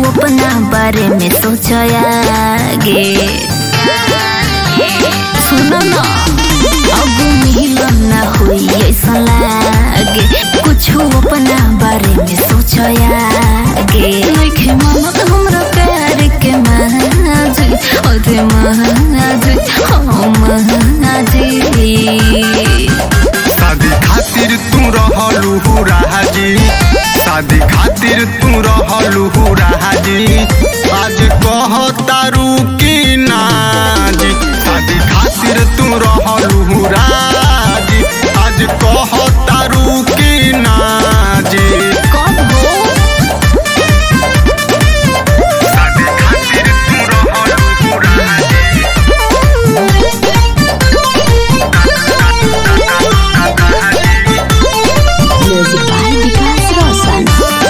अपना बारे में सोचयागे सुनो ना अब मिलन ना हुई ऐसा लागे कुछ अपना बारे में सोचयागे नइखे मानत हमरा प्यार के महाजी अरे महाजी हाँ महाजी शादी खातिर तू रहलू राजी शादी खातिर तू रहलू राजी आज कह तारू की नाजी शादी खातिर तू रहलू राजी आज कह तारू की नाजी कब हो शादी खातिर तू रहलू राजी म्यूजिक बाय विकास रोशन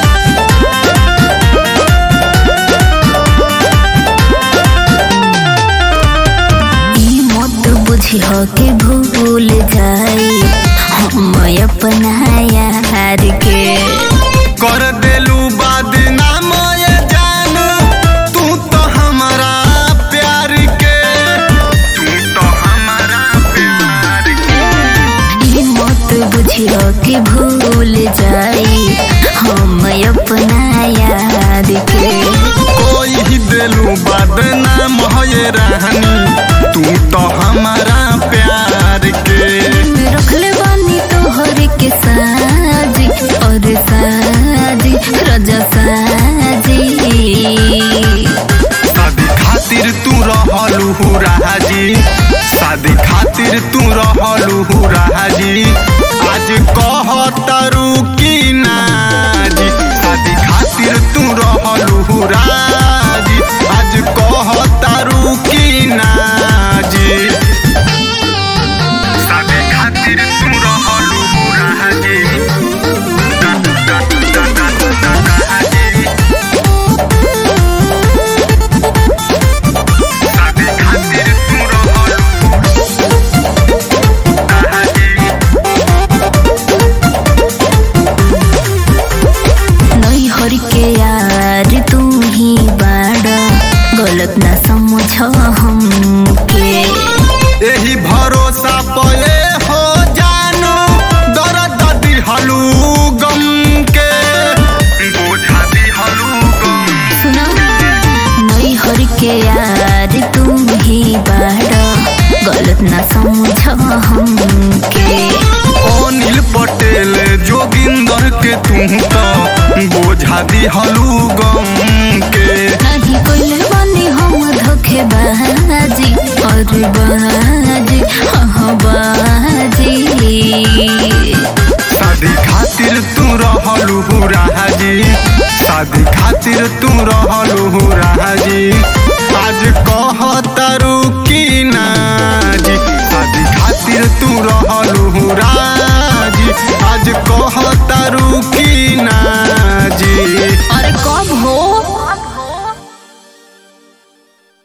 ई मत बुझी हो के भूल जाई हम अपना यार के कर देलू बदनाम ये जान तू तो हमारा प्यार के तू तो हमारा प्यार के ई मत बुझी हो के भूल जाई हम अपना यार के कोई ही देलू बदनाम ये रहनी तू तो हमारा प्यार के रखले बानी तोहर के साजी और साजी रजा साजी शादी खातिर तू रहलू राजी शादी खातिर तू रहलू राजी आज कह तारू की नाजी शादी खातिर तू रहलू राजी आज कह तारू की नाजी शादी खातिर तू रहलू राजी शादी खातिर तू रहलू नई हर के यार तू ही बाड़ा गलत ना समझ हमके एही भरोसा पले हो जानो दर्द दिहलू गम के बोझा दिहलू गम सुना नई हर के यार तू ही बाड़ा गलत ना समझ हमके अनिल पटेल जोगिंदर के तू तो बोझा दिहलू गम के नहीं कोई बानी हम धोखे बाजी और बाजी हाँ बाजी शादी खातिर तू रहलू राजी शादी खातिर तू रहलू राजी आज कह तारू की नाजी शादी खातिर तू रहलू